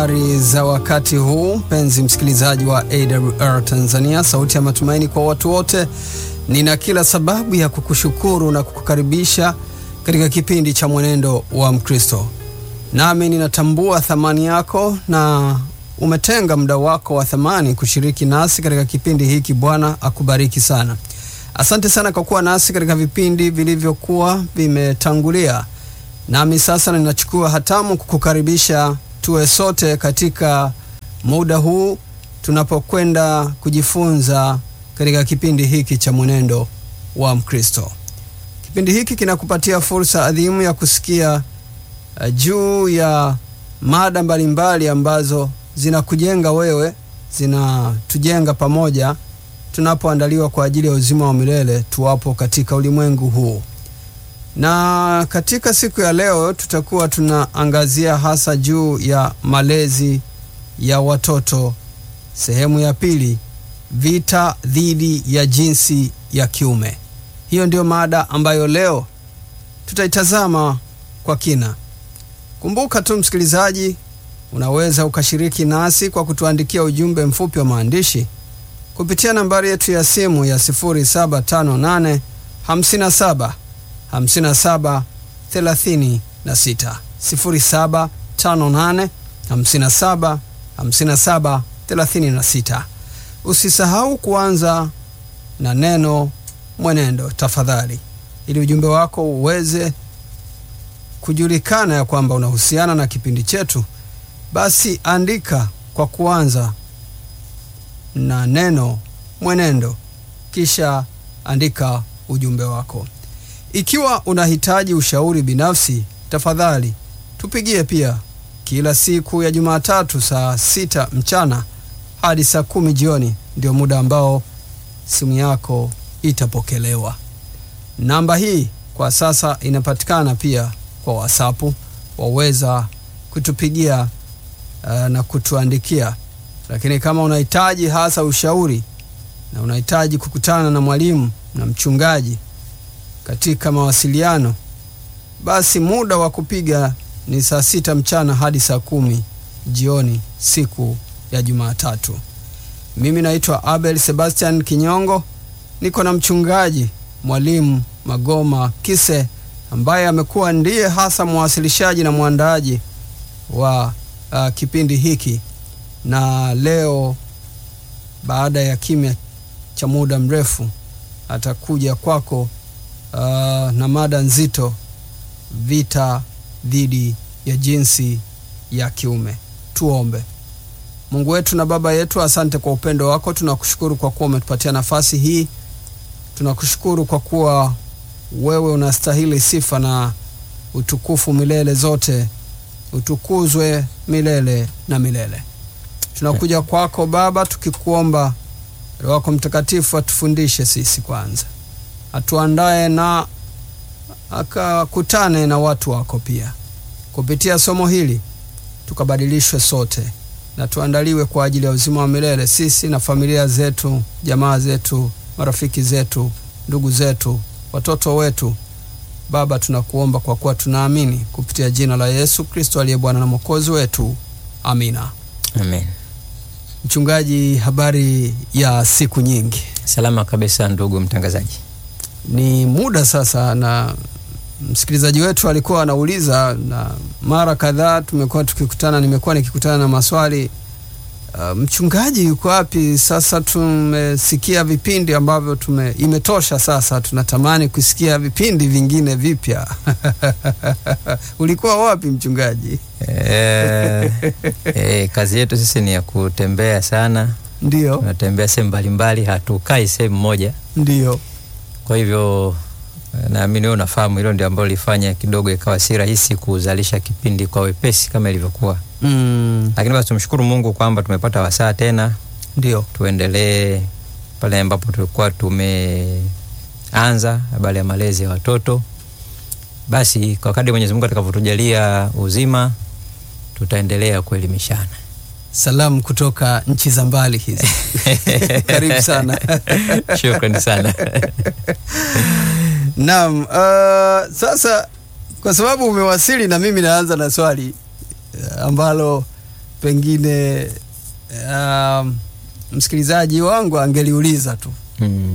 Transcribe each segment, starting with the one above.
Habari za wakati huu, mpenzi msikilizaji wa AWR Tanzania, sauti ya matumaini kwa watu wote. Nina kila sababu ya kukushukuru na kukukaribisha katika kipindi cha Mwenendo wa Mkristo, nami ninatambua thamani yako na umetenga muda wako wa thamani kushiriki nasi katika kipindi hiki. Bwana akubariki sana. Asante sana kwa kuwa nasi katika vipindi vilivyokuwa vimetangulia, nami sasa ninachukua hatamu kukukaribisha tuwe sote katika muda huu tunapokwenda kujifunza katika kipindi hiki cha mwenendo wa Mkristo. Kipindi hiki kinakupatia fursa adhimu ya kusikia uh, juu ya mada mbalimbali ambazo zinakujenga wewe, zinatujenga pamoja tunapoandaliwa kwa ajili ya uzima wa milele tuwapo katika ulimwengu huu na katika siku ya leo tutakuwa tunaangazia hasa juu ya malezi ya watoto, sehemu ya pili, vita dhidi ya jinsi ya kiume. Hiyo ndiyo mada ambayo leo tutaitazama kwa kina. Kumbuka tu msikilizaji, unaweza ukashiriki nasi kwa kutuandikia ujumbe mfupi wa maandishi kupitia nambari yetu ya simu ya 0758 57 57 36 0758 57 57 36. Usisahau kuanza na neno mwenendo tafadhali, ili ujumbe wako uweze kujulikana ya kwamba unahusiana na kipindi chetu. Basi andika kwa kuanza na neno mwenendo, kisha andika ujumbe wako. Ikiwa unahitaji ushauri binafsi, tafadhali tupigie pia kila siku ya Jumatatu saa sita mchana hadi saa kumi jioni, ndio muda ambao simu yako itapokelewa. Namba hii kwa sasa inapatikana pia kwa WhatsApp, waweza kutupigia uh, na kutuandikia. Lakini kama unahitaji hasa ushauri na unahitaji kukutana na mwalimu na mchungaji katika mawasiliano, basi muda wa kupiga ni saa sita mchana hadi saa kumi jioni siku ya Jumatatu. Mimi naitwa Abel Sebastian Kinyongo, niko na mchungaji mwalimu Magoma Kise ambaye amekuwa ndiye hasa mwasilishaji na mwandaaji wa uh, kipindi hiki, na leo baada ya kimya cha muda mrefu atakuja kwako Uh, na mada nzito, vita dhidi ya jinsi ya kiume. Tuombe. Mungu wetu na Baba yetu, asante kwa upendo wako. Tunakushukuru kwa kuwa umetupatia nafasi hii. Tunakushukuru kwa kuwa wewe unastahili sifa na utukufu milele zote. Utukuzwe milele na milele. Tunakuja kwako Baba tukikuomba Roho wako Mtakatifu atufundishe sisi kwanza atuandae na akakutane na watu wako pia kupitia somo hili, tukabadilishwe sote na tuandaliwe kwa ajili ya uzima wa milele, sisi na familia zetu, jamaa zetu, marafiki zetu, ndugu zetu, watoto wetu. Baba, tunakuomba kwa kuwa tunaamini kupitia jina la Yesu Kristo aliye Bwana na Mwokozi wetu, amina. Amen. Mchungaji, habari ya siku nyingi? Salama kabisa ndugu mtangazaji. Ni muda sasa, na msikilizaji wetu alikuwa anauliza, na mara kadhaa tumekuwa tukikutana, nimekuwa nikikutana na maswali uh, mchungaji yuko wapi? Sasa tumesikia vipindi ambavyo tume, imetosha sasa, tunatamani kusikia vipindi vingine vipya ulikuwa wapi mchungaji? E, e, kazi yetu sisi ni ya kutembea sana, Ndio, tunatembea sehemu mbalimbali, hatukai sehemu moja. ndio, Kwa hivyo naamini wewe unafahamu hilo ndio ambalo lifanya kidogo ikawa si rahisi kuzalisha kipindi kwa wepesi kama ilivyokuwa, mm, lakini basi tumshukuru Mungu kwamba tumepata wasaa tena ndio, tuendelee pale ambapo tulikuwa tumeanza habari ya malezi ya watoto. Basi kwa kadri Mwenyezi Mungu atakavyotujalia uzima, tutaendelea kuelimishana. salamu kutoka nchi za mbali hizi karibu sana Shukrani sana. Naam, uh, sasa kwa sababu umewasili na mimi naanza na swali uh, ambalo pengine um, msikilizaji wangu angeliuliza tu Mm.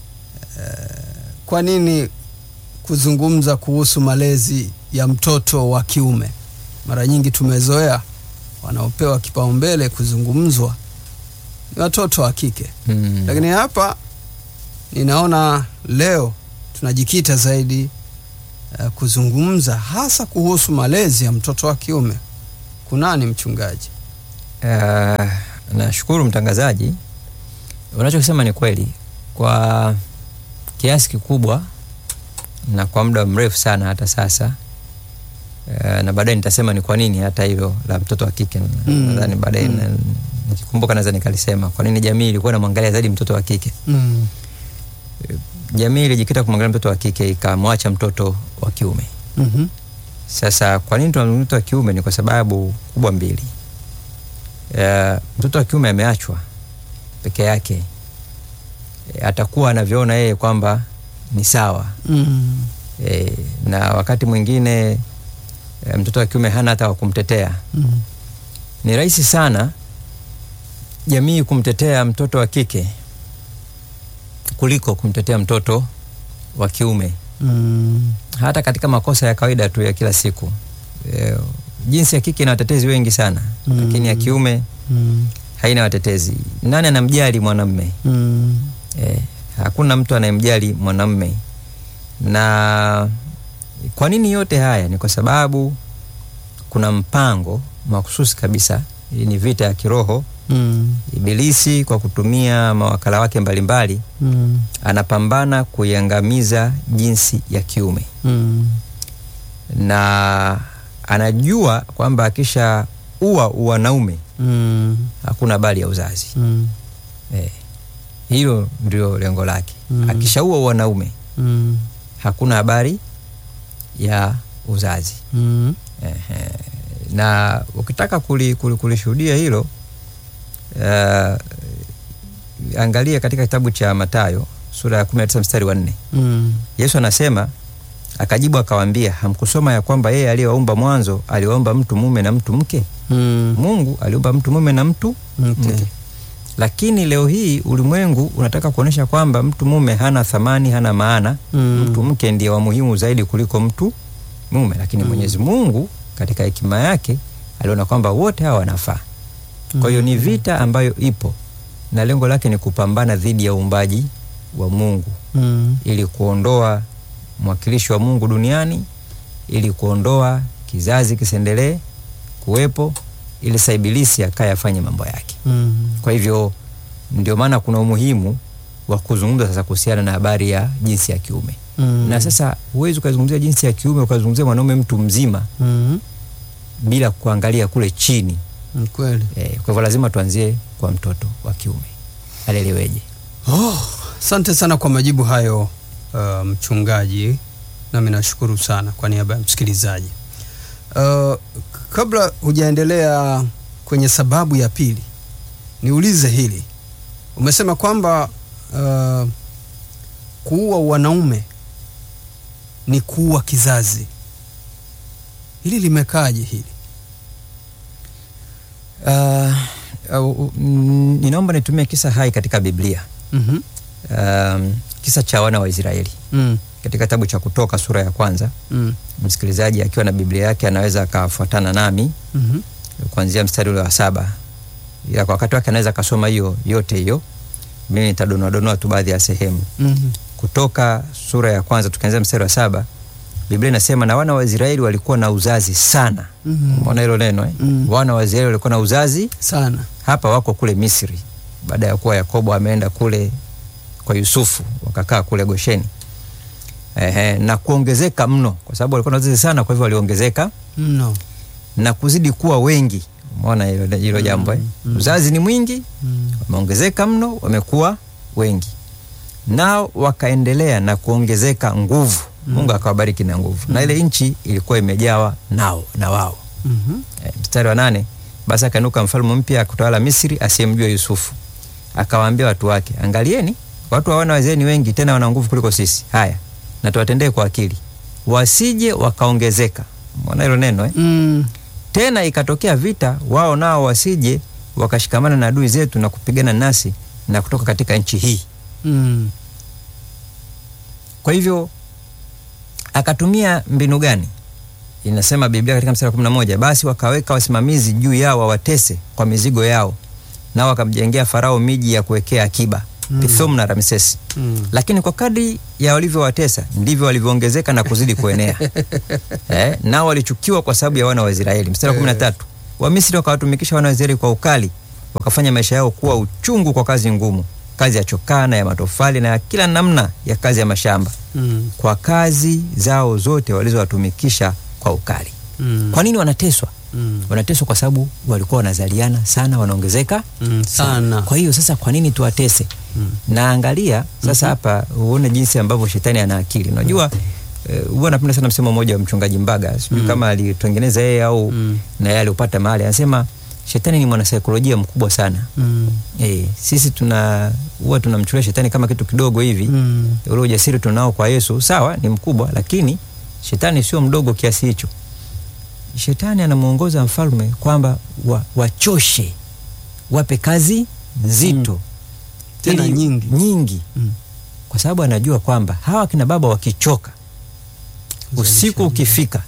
kwa nini kuzungumza kuhusu malezi ya mtoto wa kiume mara nyingi tumezoea wanaopewa kipaumbele kuzungumzwa ni watoto wa kike Mm. lakini hapa ninaona leo tunajikita zaidi uh, kuzungumza hasa kuhusu malezi ya mtoto wa kiume kunani mchungaji Uh, nashukuru mtangazaji, unachokisema ni kweli kwa kiasi kikubwa na kwa muda mrefu sana hata sasa. Uh, na baadaye nitasema ni kwa nini hata hilo la mtoto wa kike Mm. nadhani baadaye Mm. na- nikikumbuka naweza nikalisema kwa nini jamii ilikuwa inamwangalia zaidi mtoto wa kike. mm. Jamii ilijikita kumwangalia mtoto wa kike ikamwacha mtoto wa kiume. mm-hmm. Sasa kwa nini tunamzungumza mtoto wa kiume? Ni kwa sababu kubwa mbili. Uh, mtoto wa kiume ameachwa peke yake, e, atakuwa anavyoona yeye kwamba ni sawa mm. e, na wakati mwingine e, mtoto wa kiume hana hata wa kumtetea. mm. Ni rahisi sana jamii kumtetea mtoto wa kike kuliko kumtetea mtoto wa kiume mm. hata katika makosa ya kawaida tu ya kila siku e, jinsi ya kike ina watetezi wengi sana Mm. lakini ya kiume mm. haina watetezi. Nani anamjali mwanamme? mm. E, hakuna mtu anayemjali mwanamme. Na kwa nini yote haya? Ni kwa sababu kuna mpango mahususi kabisa. Hii ni vita ya kiroho. mm. Ibilisi kwa kutumia mawakala wake mbalimbali mm. anapambana kuiangamiza jinsi ya kiume mm. na anajua kwamba akisha ua wanaume mm. hakuna habari ya uzazi mm. eh, hilo ndio lengo lake Mm. akishaua wanaume mm. hakuna habari ya uzazi mm. Ehe. na ukitaka kuli- kuli- kulishuhudia hilo uh, angalia katika kitabu cha Mathayo sura ya 19 mstari wa nne mm. Yesu anasema akajibu akawaambia, hamkusoma ya kwamba yeye aliyewaumba mwanzo aliwaumba mtu mume na mtu mke? mm. Mungu aliumba mtu mume na mtu Okay. mke. Lakini leo hii ulimwengu unataka kuonyesha kwamba mtu mume hana thamani, hana maana. Mm. Mtu mke ndiye wa muhimu zaidi kuliko mtu mume, lakini Mwenyezi Mungu katika hekima yake aliona kwamba wote hawa wanafaa. Kwa hiyo ni vita ambayo ipo na lengo lake ni kupambana dhidi ya uumbaji wa Mungu mm. ili kuondoa mwakilishi wa Mungu duniani, ili kuondoa kizazi kisiendelee kuwepo, ili sasa ibilisi akaye afanye mambo yake. mm. Kwa hivyo ndio maana kuna umuhimu wa kuzungumza sasa kuhusiana na habari ya jinsi ya kiume mm. na sasa huwezi ukazungumzia jinsi ya kiume ukazungumzia mwanaume mtu mzima mm. bila kuangalia kule chini Ni kweli e, kwa hivyo lazima tuanzie kwa mtoto wa kiume aleleweje. Oh, asante sana kwa majibu hayo uh, mchungaji, nami nashukuru sana kwa niaba ya msikilizaji. Uh, kabla hujaendelea kwenye sababu ya pili, niulize hili. Umesema kwamba uh, kuua wanaume ni kuua kizazi. Hili limekaaje hili? Uh, uh, mm, ninaomba nitumie kisa hai katika Biblia mm um, kisa cha wana wa Israeli mm, katika kitabu cha Kutoka sura ya kwanza. mm, Msikilizaji akiwa na Biblia yake anaweza akafuatana nami mm kuanzia mstari ule wa saba, ila kwa wakati wake anaweza akasoma hiyo yote hiyo. Mimi nitadonoa donoa tu baadhi ya sehemu. mm Kutoka sura ya kwanza tukianzia mstari wa saba, Biblia inasema na wana wa Israeli walikuwa na uzazi sana. Mhm. Umeona hilo neno eh? Mm. Wana wa Israeli walikuwa na uzazi sana hapa wako kule Misri baada ya kuwa Yakobo ameenda kule kwa Yusufu wakakaa kule Gosheni. Ehe, na kuongezeka mno kwa sababu walikuwa na wazazi sana, kwa hivyo waliongezeka mno. na kuzidi kuwa wengi. Umeona hilo hilo jambo eh? mm. Uzazi ni mwingi, Mm. wameongezeka mno, wamekuwa wengi, nao wakaendelea na kuongezeka nguvu. Mungu akawabariki na nguvu, na ile nchi ilikuwa imejawa nao na wao Mhm. Eh, mstari wa nane basi akainuka mfalme mpya kutawala Misri asiyemjua Yusufu, akawaambia watu wake, angalieni, watu hawana wazee ni wengi, tena wana nguvu kuliko sisi. Haya, na tuwatendee kwa akili, wasije wakaongezeka. Mwona hilo neno eh? Mm. tena ikatokea vita, wao nao wasije wakashikamana na adui zetu na kupigana nasi na kutoka katika nchi hii. Mm. Kwa hivyo akatumia mbinu gani? Inasema Biblia katika mstari wa kumi na moja basi wakaweka wasimamizi juu yao wawatese kwa mizigo yao, nao wakamjengea Farao miji ya kuwekea akiba Mm. Pithom na Ramsesi. Mm. Lakini kwa kadri ya walivyowatesa ndivyo walivyoongezeka na kuzidi kuenea. eh, nao walichukiwa kwa sababu ya wana wa Israeli. Mstari wa kumi na tatu Wamisri wakawatumikisha wana wa Israeli kwa ukali, wakafanya maisha yao kuwa uchungu kwa kazi ngumu, kazi ya chokaa na ya matofali na ya kila namna ya kazi ya mashamba Mm. kwa kazi zao zote walizowatumikisha kwa ukali. Mm. Kwa nini wanateswa? Mm. Wanateswa kwa sababu walikuwa wanazaliana sana, wanaongezeka Mm. Sana. Kwa hiyo sasa, kwa nini tuwatese? Mm. Na angalia sasa hapa uone jinsi ambavyo shetani ana akili. Unajua eh, huwa napenda sana msemo mmoja wa mchungaji Mbaga, sijui Mm. kama alitengeneza yeye au Mm. na yeye aliupata mahali, anasema shetani ni mwanasaikolojia mkubwa sana. Mm. Eh, sisi tuna huwa tunamchukulia shetani kama kitu kidogo hivi Mm. ule ujasiri tunao kwa Yesu sawa, ni mkubwa, lakini shetani sio mdogo kiasi hicho. Shetani anamwongoza mfalme kwamba wa, wachoshe, wape kazi nzito Tena ili- nyingi. nyingi, Mm. kwa sababu anajua kwamba hawa kina baba wakichoka, usiku Uzalishaji. ukifika,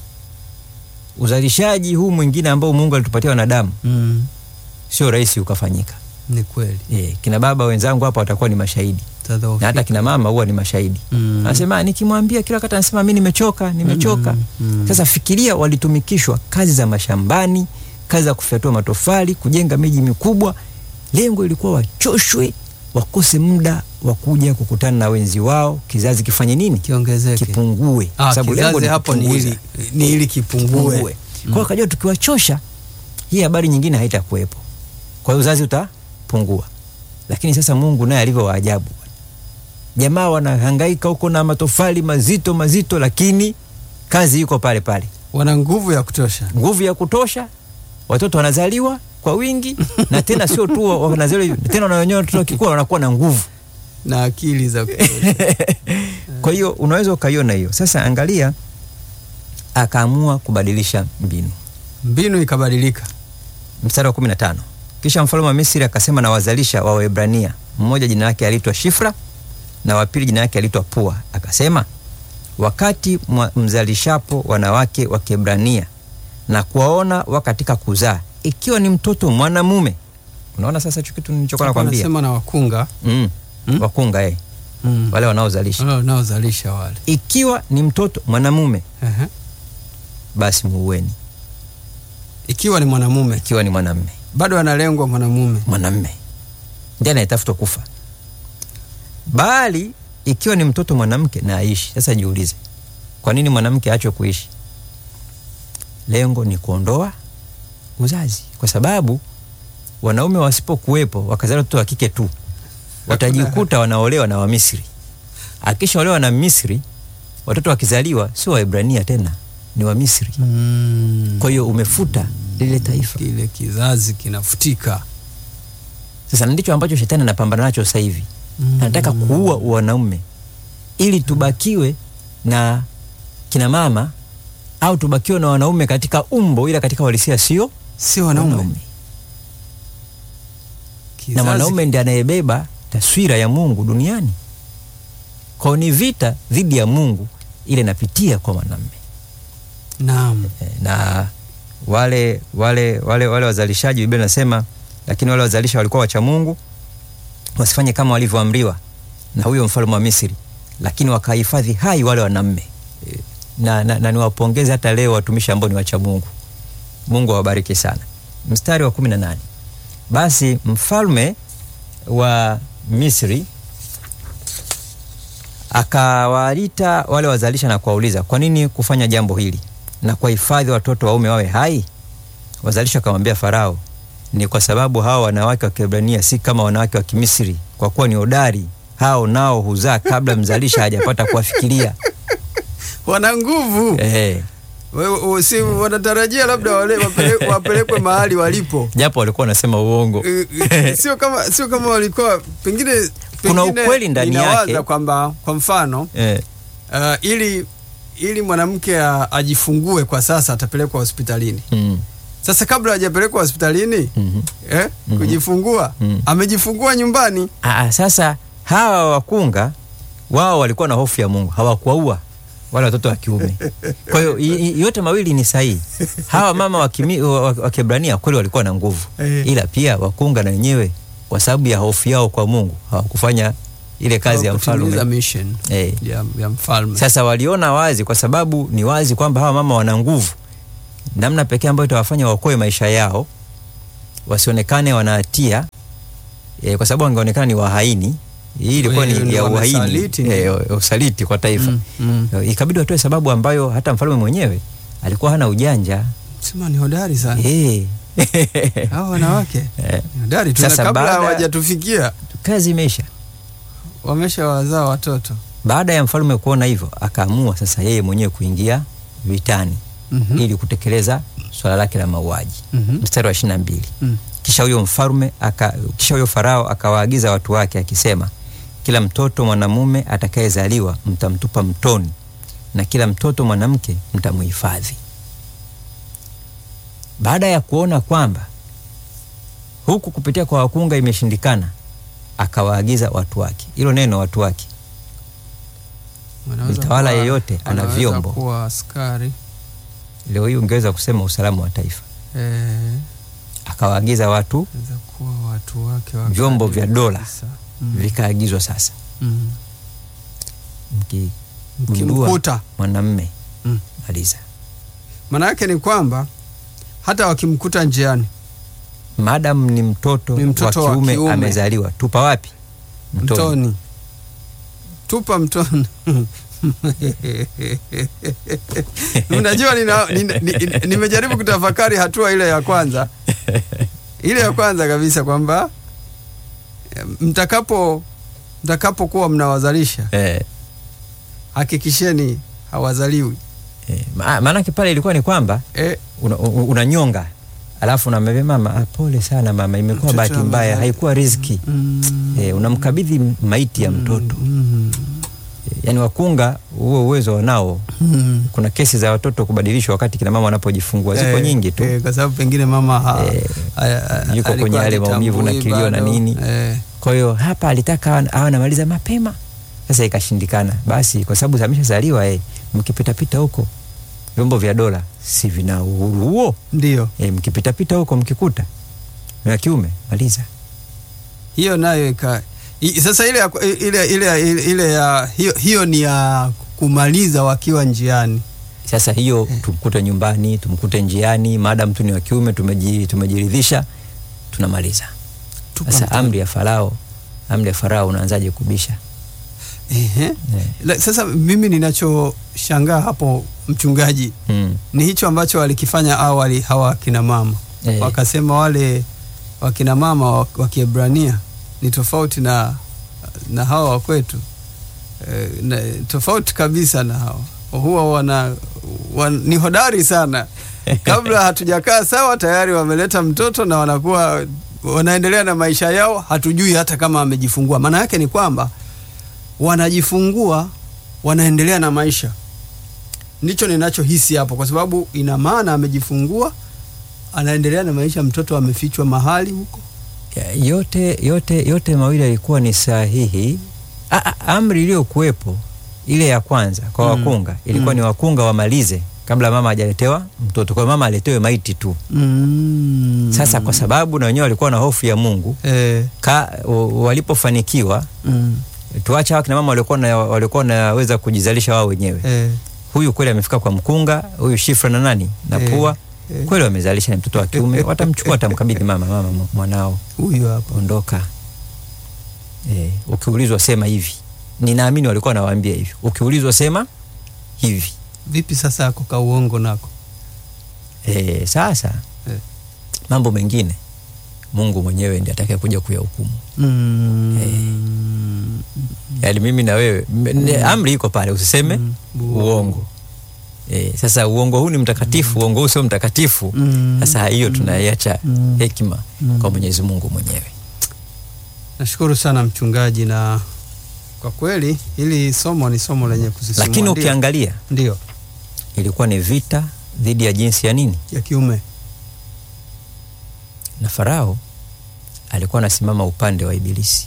uzalishaji huu mwingine ambao Mungu alitupatia wanadamu Mm. sio rahisi ukafanyika. Ni kweli. E, kina baba wenzangu hapa watakuwa ni mashahidi Tadhoofika. na hata kina mama huwa ni mashahidi Mm. anasema nikimwambia kila wakati anasema mi nimechoka nimechoka Mm, mm. sasa fikiria walitumikishwa kazi za mashambani kazi za kufyatua matofali kujenga miji mikubwa lengo ilikuwa wachoshwe wakose muda wa kuja kukutana na wenzi wao kizazi kifanye nini kiongezeke. kipungue Ah, sababu lengo kizazi ni hapo ni kupunguza. ili ni ili kipungue. Kipungue. kwa hiyo kajua tukiwachosha hii habari nyingine haitakuwepo kwa hiyo uzazi utapungua lakini sasa mungu naye alivyo waajabu jamaa wanahangaika huko na matofali mazito mazito lakini kazi iko pale pale Wana nguvu ya kutosha. nguvu ya kutosha watoto wanazaliwa kwa wingi na tena sio tu wa- wanazaliwa tena na wenyewe watoto wakikua wanakuwa na nguvu na akili za kutosha. kwa hiyo unaweza ukaiona hiyo sasa angalia akaamua kubadilisha mbinu Mbinu ikabadilika. mstari wa 15 kisha mfalme wa misri akasema na wazalisha wa waebrania mmoja jina lake aliitwa shifra na wa pili jina lake aliitwa pua akasema wakati mwa- mzalishapo wanawake wa kiebrania na kuwaona wa katika kuzaa ikiwa ni mtoto mwanamume unaona sasa hicho kitu nilichokuwa Hapo nakwambia anasema na wakunga mm. Mm. wakunga eh. mm. wale wanaozalisha wale wanaozalisha wale. ikiwa ni mtoto mwanamume Ehe. basi muueni Ikiwa ni mwanamume ikiwa ni mwanamme bado analengwa mwanamume. mwanamme ndiye anayetafutwa kufa bali ikiwa ni mtoto mwanamke na aishi sasa jiulize kwa nini mwanamke aachwe kuishi lengo ni kuondoa uzazi kwa sababu wanaume wasipokuwepo wakazaa watoto wa kike tu watajikuta wanaolewa na wamisri akishaolewa na misri watoto wakizaliwa sio waebrania tena ni wamisri Mm. kwa hiyo umefuta lile taifa Kile kizazi kinafutika. Sasa ndicho ambacho shetani anapambana nacho sasa hivi. Mm. Anataka kuua wanaume ili tubakiwe na kina mama au tubakiwe na wanaume katika umbo, ila katika uhalisia sio Si wanaume. na Kizazi mwanaume ndiye anayebeba taswira ya Mungu duniani. Kwa hiyo ni vita dhidi ya Mungu ile inapitia kwa mwanamume Naam. Eh, na wale wale wale wale wazalishaji Biblia inasema lakini wale wazalisha walikuwa wacha Mungu wasifanye kama walivyoamriwa na huyo mfalme wa Misri lakini wakahifadhi hai wale wanaume Eh, na, na, na niwapongeze hata leo watumishi ambao ni wacha Mungu Mungu awabariki sana mstari wa kumi na nane basi mfalme wa Misri akawaita wale wazalisha na kuwauliza kwa nini kufanya jambo hili na kuwahifadhi watoto waume wawe hai wazalisha wakamwambia farao ni kwa sababu hawa wanawake wa kiebrania si kama wanawake wa kimisri kwa kuwa ni hodari hao nao huzaa kabla mzalisha hajapata kuwafikiria Wana nguvu. eh, Wewe wewe si wanatarajia labda wale wapele- wapelekwe mahali walipo. japo walikuwa wanasema uongo Eh, eh, sio kama sio kama walikuwa pengine Kuna pengine ukweli ndani ninawaza yake. kwamba kwa mfano eh, uh, ili ili mwanamke a- ajifungue kwa sasa atapelekwa hospitalini mm, Sasa kabla hajapelekwa hospitalini Mhm. eh, Mhm. kujifungua Mhm. amejifungua nyumbani. Aa, sasa hawa wakunga wao walikuwa na hofu ya Mungu, hawakuwaua wale watoto wa kiume. Kwa hiyo i- i- yote mawili ni sahihi. Hawa mama wa kimi- wa- wa- wa Kiebrania kweli walikuwa na nguvu, Eh. ila pia wakunga na wenyewe kwa sababu ya hofu yao kwa Mungu hawakufanya ile kazi ya Kutimiza mfalme mission eh. ya, ya mfalme. Sasa waliona wazi, kwa sababu ni wazi kwamba hawa mama wana nguvu. Namna pekee ambayo itawafanya waokoe maisha yao, wasionekane wanahatia e, kwa sababu wangeonekana ni wahaini. Hii ilikuwa Wewe ni ndio ya uhaini wamesaliti, e, ndio. usaliti kwa taifa Mm, mm. E, ikabidi watoe sababu ambayo hata mfalme mwenyewe alikuwa hana ujanja Sema ni hodari sana e. hawa wanawake Eh, ni hodari tu, na Sasa kabla baada- hawajatufikia kazi imeisha. wamesha wazaa watoto. Baada ya mfalme kuona hivyo, akaamua sasa yeye mwenyewe kuingia vitani Mhm. ili kutekeleza swala lake la mauaji. Mhm. Mstari wa ishirini na mbili. Mm. Kisha huyo mfalme aka, kisha huyo Farao akawaagiza watu wake akisema, kila mtoto mwanamume atakayezaliwa mtamtupa mtoni na kila mtoto mwanamke mtamuhifadhi. Baada ya kuona kwamba huku kupitia kwa wakunga imeshindikana, akawaagiza watu wake. Hilo neno watu wake, Wanaweza Mtawala kuwa- yeyote ana wanaweza vyombo. kuwa askari leo hii ungeweza kusema usalama wa taifa. eh, Akawaagiza watu, wanaweza kuwa watu wake wa Vyombo karibu vya dola. kabisa. Mm. vikaagizwa sasa, Mm. mkigundua Mkimkuta mwanamme Mm. maliza. maana yake ni kwamba hata wakimkuta njiani Madam ni mtoto, Ni mtoto wa wa kiume, kiume. amezaliwa, tupa wapi? mtoni, tupa mtoni. Unajua, nina- nina- ni- nimejaribu kutafakari hatua ile ya kwanza, ile ya kwanza kabisa kwamba eh, mtakapo mtakapokuwa mnawazalisha Eh, hakikisheni hawazaliwi eh, ma- maanake pale ilikuwa ni kwamba eh, una- u- unanyonga alafu unamwambia mama, ah, pole sana mama, imekuwa Mtoto bahati mbaya, amezali- haikuwa riziki. mm, Eh, unamkabidhi m- maiti ya mtoto. mm, Eh, yaani wakunga huo uwezo wanao. mm. Kuna kesi za watoto kubadilishwa wakati kina mama wanapojifungua, ziko Eh, nyingi tu. eh, kwa sababu pengine mama ha, Eh, ha- ha- yuko kwenye alikuwa yale maumivu na hajitambui kilio na bado. nini. eh, Kwa hiyo hapa alitaka awe- awe anamaliza mapema, sasa ikashindikana. Basi kwa sababu ameshazaliwa eh, mkipitapita huko vyombo vya dola si vina uhuru huo ndio eh, mkipitapita huko mkikuta na kiume maliza. hiyo nayo ika i, sasa ile ya, ile, ile, ile, ile ya hiyo, hiyo ni ya kumaliza wakiwa njiani Sasa hiyo tumkute nyumbani, tumkute njiani, maadamu tu ni wa kiume, tumeji, tumejiridhisha, tunamaliza. Tupa Sasa mtoto. amri ya Farao, amri ya Farao unaanzaje kubisha? Ehe. Eh, La, sasa mimi ninachoshangaa hapo mchungaji mm, ni hicho ambacho walikifanya awali hawa wakina mama Eh. wakasema wale wakina mama wa wa Kiebrania ni tofauti na, na hawa wa kwetu e, na, tofauti kabisa na hawa huwa wana, wan, ni hodari sana kabla hatujakaa sawa tayari wameleta mtoto na wanakuwa wanaendelea na maisha yao hatujui hata kama amejifungua maana yake ni kwamba wanajifungua wanaendelea na maisha ndicho ninachohisi hapo kwa sababu ina maana amejifungua anaendelea na maisha mtoto amefichwa mahali huko ya- yote, yote, yote mawili yalikuwa ni sahihi. A, a, amri iliyokuwepo ile ya kwanza kwa Mm. wakunga ilikuwa Mm. ni wakunga wamalize kabla mama hajaletewa mtoto, kwa hiyo mama aletewe maiti tu. mm. Sasa kwa sababu na wenyewe walikuwa na hofu ya Mungu eh, ka, o- walipofanikiwa mm, tuacha hawa kina mama walikuwa na walikuwa wanaweza kujizalisha wao wenyewe. eh, Huyu kweli amefika kwa mkunga, huyu Shifra na nani na Eh, Pua eh. kweli wamezalisha, ni mtoto wa kiume, watamchukua watamkabidhi mama, mama mwanao huyu hapa ondoka. E, ukiulizwa sema hivi. Ninaamini walikuwa wanawaambia hivi, ukiulizwa sema hivi. vipi sasa ako ka uongo nako E, sasa Eh. mambo mengine Mungu mwenyewe ndiye atakaye kuja kuyahukumu. mm. Yaani mimi na wewe m- ni- amri iko pale, usiseme Mm. uongo. E, sasa uongo huu ni mtakatifu, uongo huu sio mtakatifu. Mm. Sasa hiyo tunaiacha Mm. hekima Mm. kwa Mwenyezi Mungu mwenyewe. nashukuru sana mchungaji na kwa kweli hili somo ni somo lenye kusisimua Lakini Ndio. ukiangalia ndio ilikuwa ni vita dhidi ya jinsi ya nini ya kiume na Farao alikuwa anasimama upande wa Ibilisi.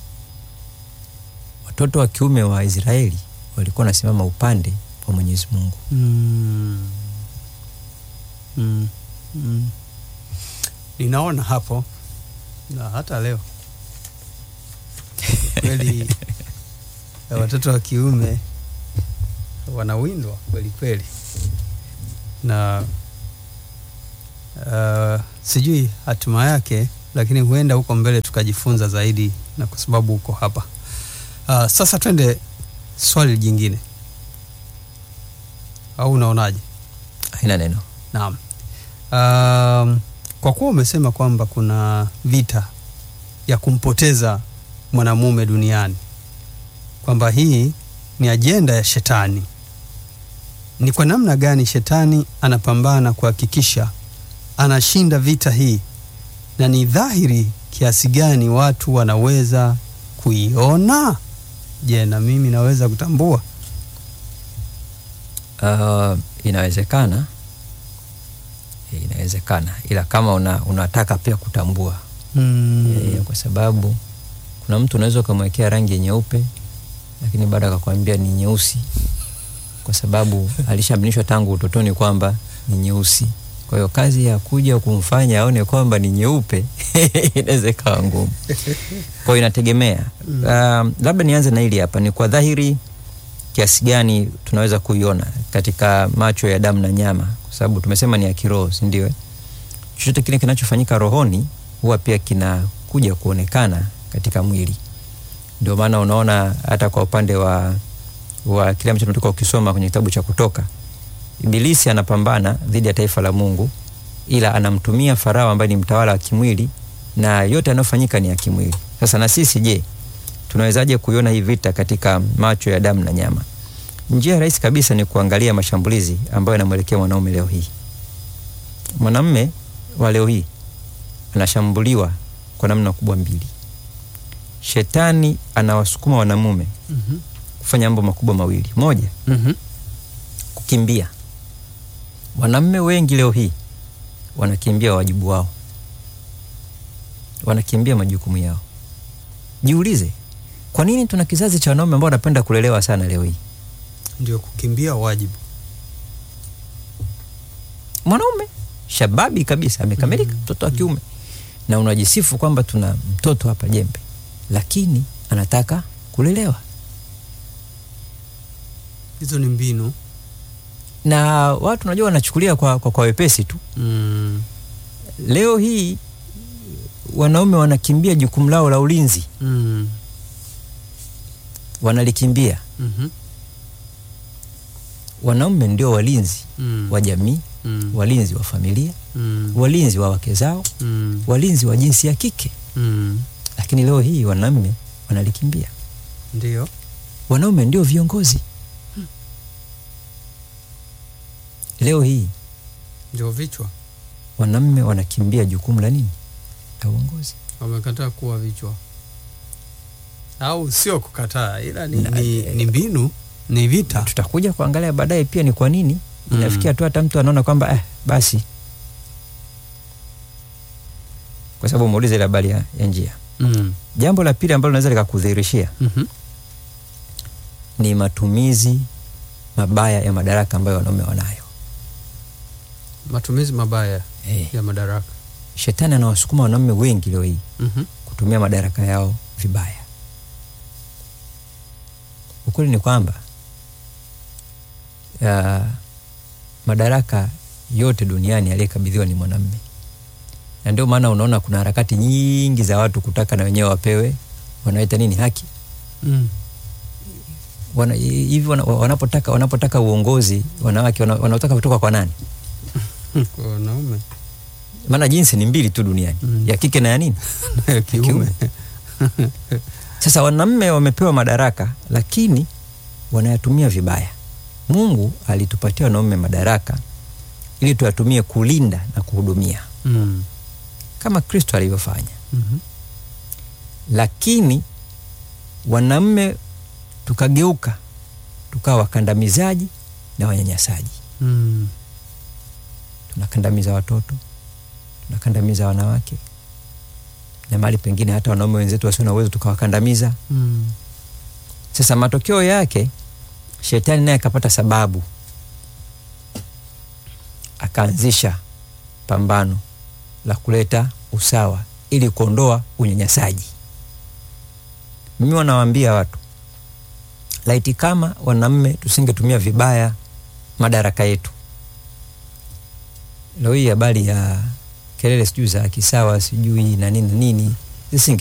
Watoto wa kiume wa Israeli walikuwa wanasimama upande wa Mwenyezi Mungu. Mm. Mm. Mm. Ninaona hapo na hata leo kweli ya watoto wa kiume wanawindwa kweli kweli, na uh, sijui hatima yake, lakini huenda huko mbele tukajifunza zaidi, na kwa sababu uko hapa uh, sasa twende swali jingine, au unaonaje? Haina neno. Naam. Um, kwa kuwa umesema kwamba kuna vita ya kumpoteza mwanamume duniani, kwamba hii ni ajenda ya shetani, ni kwa namna gani shetani anapambana kuhakikisha anashinda vita hii, na ni dhahiri kiasi gani watu wanaweza kuiona? Je, na mimi naweza kutambua? Uh, inawezekana Eh, inawezekana, ila kama una, unataka pia kutambua Mm. e, kwa sababu kuna mtu unaweza ukamwekea rangi nyeupe lakini baada akakwambia ni nyeusi, kwa sababu alishaminishwa tangu utotoni kwamba ni nyeusi. Kwa hiyo kazi ya kuja kumfanya aone kwamba ni nyeupe inaweza ikawa ngumu. Kwa hiyo inategemea. Um, labda nianze na hili hapa, ni kwa dhahiri kiasi gani tunaweza kuiona katika macho ya damu na nyama, kwa sababu tumesema ni ya kiroho, si ndio? eh? Chochote kile kinachofanyika rohoni huwa pia kinakuja kuonekana katika mwili. Ndio maana unaona hata kwa upande wa, wa kile ambacho tunatoka ukisoma kwenye kitabu cha Kutoka, Ibilisi anapambana dhidi ya taifa la Mungu, ila anamtumia Farao ambaye ni mtawala wa kimwili, na yote yanayofanyika ni ya kimwili. Sasa na sisi je, tunawezaje kuiona hii vita katika macho ya damu na nyama? Njia rahisi kabisa ni kuangalia mashambulizi ambayo yanamwelekea mwanaume leo hii. Mwanamume wa leo hii anashambuliwa kwa namna kubwa mbili. Shetani anawasukuma wanamume Mhm. kufanya mambo makubwa mawili. Moja, Mhm. kukimbia. Wanaume wengi leo hii wanakimbia wajibu wao, wanakimbia majukumu yao. Jiulize, kwa nini tuna kizazi cha wanaume ambao wanapenda kulelewa sana leo hii? Ndio kukimbia wajibu. Mwanaume shababi kabisa, amekamilika, mtoto wa kiume, na unajisifu kwamba tuna mtoto hapa jembe, lakini anataka kulelewa. Hizo ni mbinu. Na watu unajua wanachukulia kwa, kwa, kwa wepesi tu. Mm. Leo hii wanaume wanakimbia jukumu lao la ulinzi, Mm. wanalikimbia. Mhm. Wanaume ndio walinzi Mm. wa jamii, Mm. walinzi wa familia, Mm. walinzi wa wake zao, Mm. walinzi wa jinsi ya kike, Mm. lakini leo hii wanaume wanalikimbia. Ndio. Wanaume ndio viongozi leo hii. Ndio vichwa. Wanaume wanakimbia jukumu la nini? La uongozi. Wamekataa kuwa vichwa. Au sio kukataa ila ni, Na- ni, ni mbinu, ni vita. Tutakuja kuangalia baadaye pia ni kwa nini Mm. inafikia tu hata mtu anaona kwamba eh, basi, kwa sababu umeuliza ile habari ya, ya njia. Mm. Jambo la pili ambalo linaweza likakudhihirishia Mhm. ni matumizi mabaya ya madaraka ambayo wanaume wanayo. Matumizi mabaya Eh, ya madaraka. shetani anawasukuma wanaume wengi leo hii Mhm. kutumia madaraka yao vibaya. Ukweli ni kwamba ya, madaraka yote duniani aliyekabidhiwa ni mwanamume, na ndio maana unaona kuna harakati nyingi za watu kutaka na wenyewe wapewe wanaita nini, haki Mm. wana, hivi wana, wanapotaka wanapotaka uongozi wanawake wana- wanaotaka kutoka kwa nani? Kwa wanaume Maana jinsi ni mbili tu duniani Mm. ya kike na ya nini ya kiume. Sasa wanaume wamepewa madaraka, lakini wanayatumia vibaya. Mungu alitupatia wanaume madaraka ili tuyatumie kulinda na kuhudumia Mm. kama Kristo alivyofanya, Mhm. lakini wanaume tukageuka tukawa wakandamizaji na wanyanyasaji. Mm. Tunakandamiza watoto, tunakandamiza wanawake na mahali pengine hata wanaume wenzetu wasio na uwezo tukawakandamiza. Mm. Sasa matokeo yake shetani naye akapata sababu, akaanzisha pambano la kuleta usawa ili kuondoa unyanyasaji. Mimi wanawaambia watu, laiti kama wanaume tusingetumia vibaya madaraka yetu, leo hii habari ya kelele sijui za kisawa sijui na nini na nini zisinge